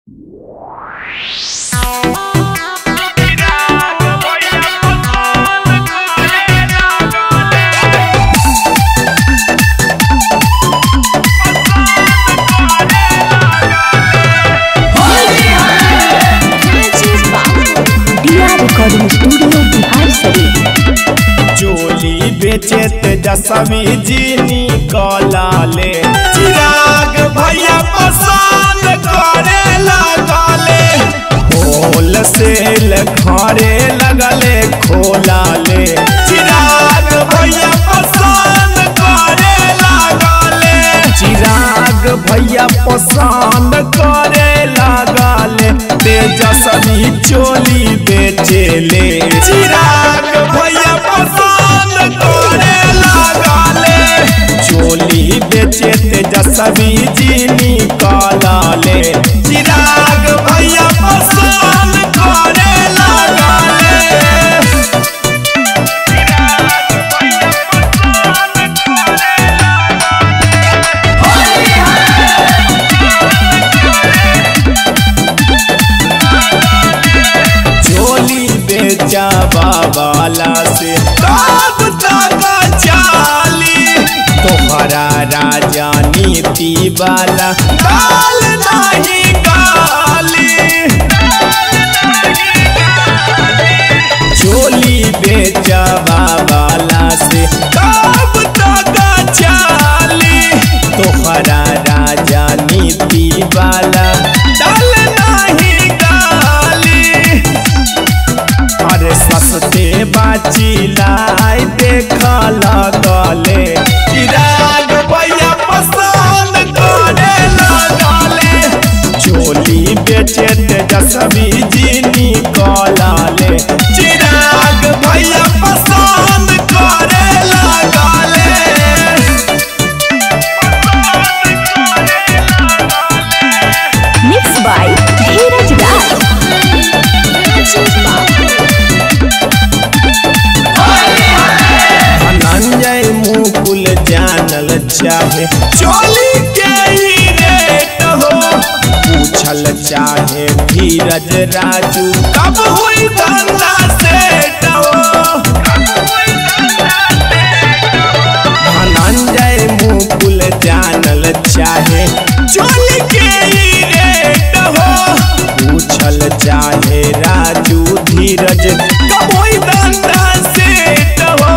recording studio Bihar शरीफ चोली बेचे तेजस्वी जी निकला ले चिराग भैया पसंद करे लगले होल सेल घरे लगले खोला ले चिराग भैया पसंद करे लगले चिराग भैया पसंद करे लगले तेजस्वी चोली बेचे ले चिराग भैया पसंद करे लगले चोली बेचे तेजस्वी जी निकाला ले चिराग भैया पसंद करे लगले चोली बेचा बाबाला से कब तक चाली तोहरा राजा नीति वाला गाल नहीं गाली चोली बेचा बाबाला से कब तक चाली तोहरा राजा नीति वाला डाल नहीं गाली अरे सस्ते बाची लाई देखल गले चिराग भैया पसंद करे लगले चोली बेचे तेजस्वी जी निकलले चिराग भैया पसंद करे लगले मिक्स बाय धीरज राज धनंजय मुकुल जानल चाहे चोली के ही रेट हो पूछल चाहे धीरज राजू कब हुई धंधा सेट हो धनंजय मुकुल जानल चाहे चोली के ही रेट हो पूछल चाहे राजू धीरज कब हुई धंधा सेट हो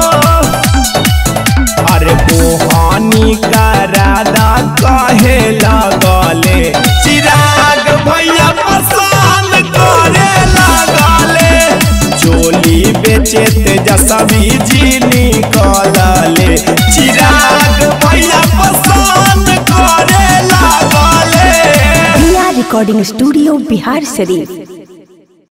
अरे बोहानी का राधा कहे लगले चिराग भैया पसंद करे लगले चोली बेचे तेजस्वी जी निकलले चिराग भैया पसंद करे लगले रिकॉर्डिंग स्टूडियो बिहार शरीफ